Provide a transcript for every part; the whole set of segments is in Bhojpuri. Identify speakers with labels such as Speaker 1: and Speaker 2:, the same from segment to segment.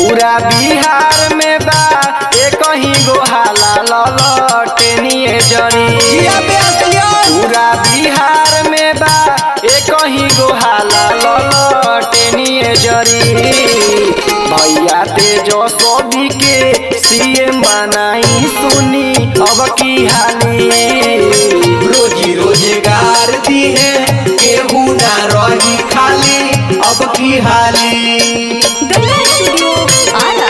Speaker 1: पूरा बिहार में बा एक ही गो हाला ललटेनिए जरी
Speaker 2: जिया पे असलियत
Speaker 1: पूरा बिहार में बा एक ही गो हाला ललटेनिए जरी भैया तेजस्वी के सीएम बनाई सुनी अब की हाली
Speaker 2: रोजी रोजगार दी है केहू ना रही खाली अब की हाली
Speaker 3: गंगा स्टूडियो आरा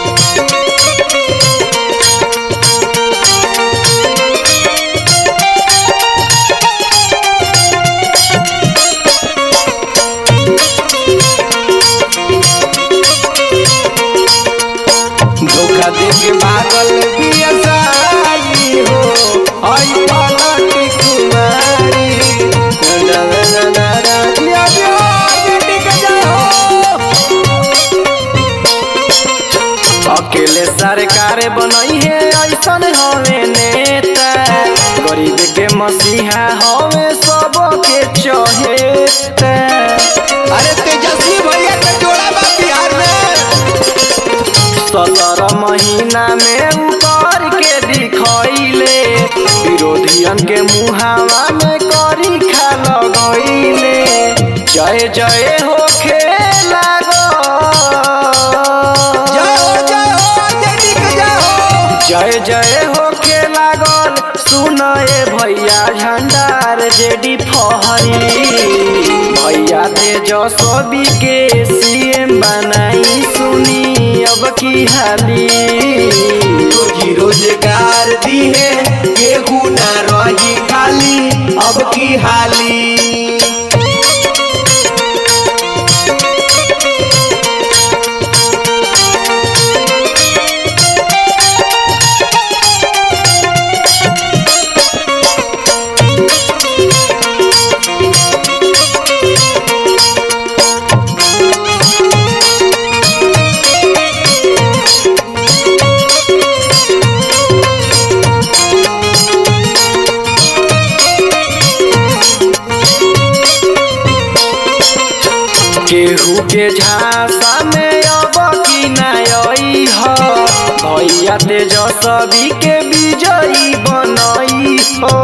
Speaker 1: धोखा दे के पागल बिया साली हो आई पलट कुमारी ना ना ना ना ना दिया दिया बेटी के जाओ अकेले सरकार बनई है ऐसन हवे नेता गरीब के मसीहा हवे सबके चहेता
Speaker 2: अरे तेजस्वी भैया का जोड़ा बा बिहार में
Speaker 1: सत्रह महीना में उतर के दिखैले विरोधियन के मुहावा में करी खा लगैले जय जय हो लागो
Speaker 2: जय हो जय हो देवी के जय हो
Speaker 1: जय जय हो के लागल सुनए भैया झंडार जेडी फहरी भैया तेजस्वी के सीएम बनाई सुनी अब की हाली
Speaker 2: रोजी रोजगार दी है केहू ना रही खाली अब की हाली
Speaker 1: केहू के झांसा में अब की नई ह भैया तेजस्वी के विजयी बनई हो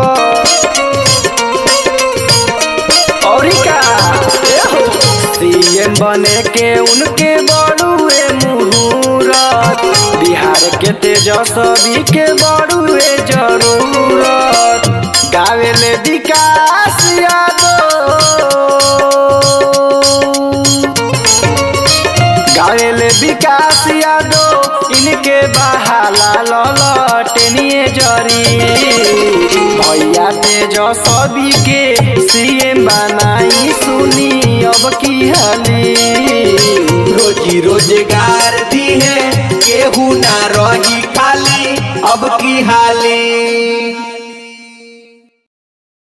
Speaker 1: औरी का सीएम बने के उनके बड़ुए मुहूर्त बिहार के तेजस्वी के बड़ुए जरूरत गावेले विकास यादव गावेले विकास यादव इनके बहाला ललटेनिए जरी भैया तेजस्वी के सीएम बनाई सुनी अब की हाली
Speaker 2: रोजी रोजगार दी है केहू ना रही खाली अब की हाली